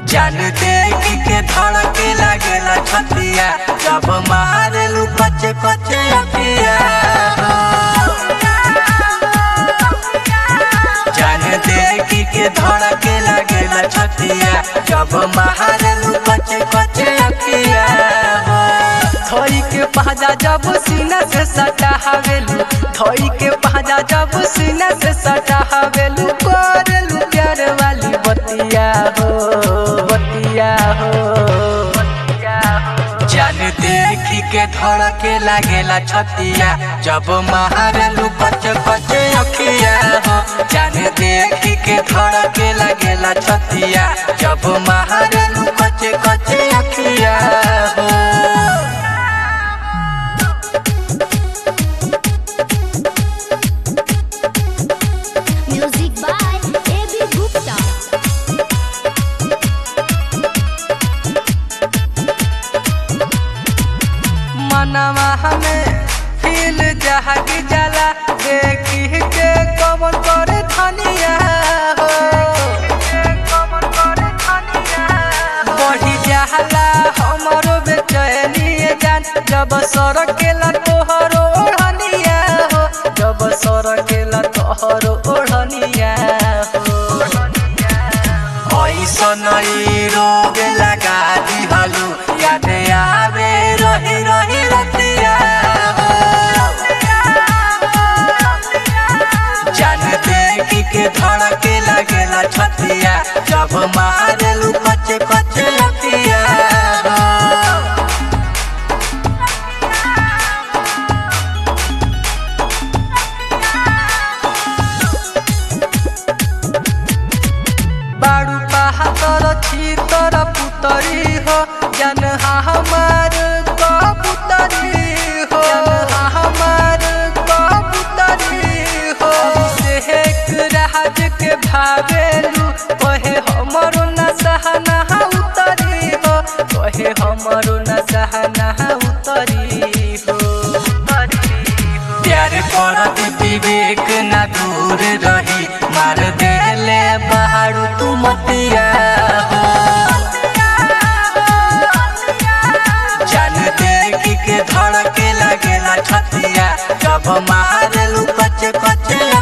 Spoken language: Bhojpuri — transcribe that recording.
जान देख के धड़के लागेला छतिया जब मारेलू कचे कचे अखिया जान देख के धड़के लागेला छतिया जब मारेलू कचे कचे अखिया धोई के पहजा जब सीना से सटा हवेलू धोई के पहजा जब सीना से सटा हवेलू करेलू प्यार वाली बतिया हो बतिया हो जान देख के धड़के लागेला छतिया जब मारेलू कचे कचे अखिया हो जान देख के धड़के लागेला छतिया जब मारेलू कचे कचे अखिया हो Music by A.B. Gupta. मनवा हमें फील जहाग जाला देखी के कमन करे धनिया हो बढ़ी जाला हमरो बेचैनी जान जब सरकेला तोहरो ओढ़निया हो जब सरकेला तोहरो ओढ़निया हो ऐसन ई रोग लगा दिहलू याद आवे रही रही रतिया हो। जान देख के धड़के लगेला छतिया जब मारेलू कचे कचे लतिया हो। बाड़ू बहादुर छी तोर पुतरी हो जन हमार कबूतरी हो जन हमार कबूतरी हो शेख राज के भावेलू कहे हमरो न सहना उतरी हो कहे हमरो न सहना उतरी हो प्यार करत विवेक ना दूर रही मार देले बहारू तू मतिया हो। जान देख के धड़के लगेला छतिया जब मारेलू कचे कचे